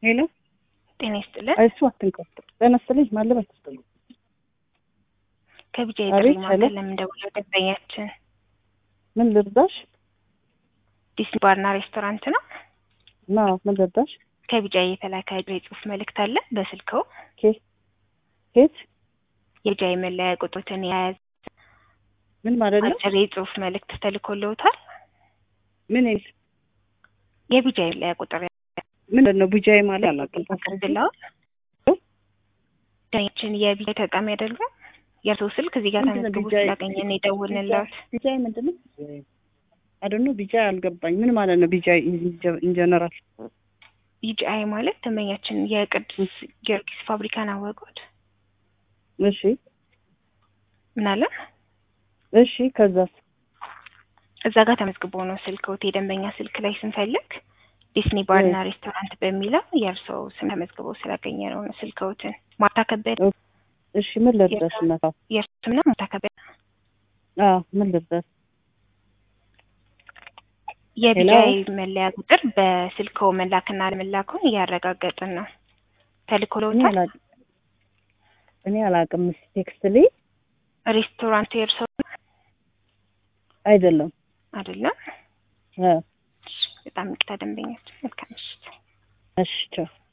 ሄሎ ጤና ይስጥልን። እሱ አትንቀው። ጤና ይስጥልኝ። ማለበት ይስጥልኝ። ከቢጃ አቤት፣ የጥሪ ሄሎ። ማዕከል ለምንደውለው ደንበኛችን ምን ልርዳሽ? ዲስኒ ባርና ሬስቶራንት ነው። ና ምን ልርዳሽ? ከቢጃ የተላከ የጽሁፍ መልእክት አለ በስልክዎ ኬት ኬት የቢጃ የመለያ ቁጥሮትን የያዘ ምን ማለት ነው? አጭር የጽሁፍ መልእክት ተልኮልዎታል። ምን ይል የቢጃ የመለያ ቁጥር ምንድን ነው? ቡጃይ ማለት አላውቅም። ያቀርብልዎት። ደንበኛችን የቢጃ ተጠቃሚ አይደሉም። የእርስዎ ስልክ እዚህ ጋር ምንድን ነው ተመዝግቦ ቢጃ? ስላገኘን የደወልንልዎት። ቢጃይ ምንድን ነው? አደኑ ቢጃይ አልገባኝ። ምን ማለት ነው? ቢጃይ ኢንጀነራል ቢጂአይ ማለት ደንበኛችን የቅዱስ ጊዮርጊስ ፋብሪካን አወቁት። እሺ ምን አለ እሺ። ከዛስ እዛ ጋር ተመዝግቦ ነው ስልክዎት። የደንበኛ ስልክ ላይ ስንፈልግ ዲስኒ ባርና ሬስቶራንት በሚለው የእርስዎ ስም ተመዝግቦ ስላገኘ ነው ነው ስልክዎትን። ማርታ ከበደ እሺ። ምን ልርዳሽ? እናታ የእርስዎ ስም ነው ማርታ ከበደ። አዎ ምን ልርዳሽ? የቢጃይ መለያ ቁጥር በስልክዎ መላክና አለመላኩን እያረጋገጥን ነው። እኔ ተልኮልዎታል። አላውቅም። እኔ አላውቅም። እስኪ ቴክስት ላይ ሬስቶራንቱ የእርስዎ አይደለም። አይደለም? እ በጣም ይቅርታ ደንበኛችን። መልካም ምሽት። እሺ ቻው።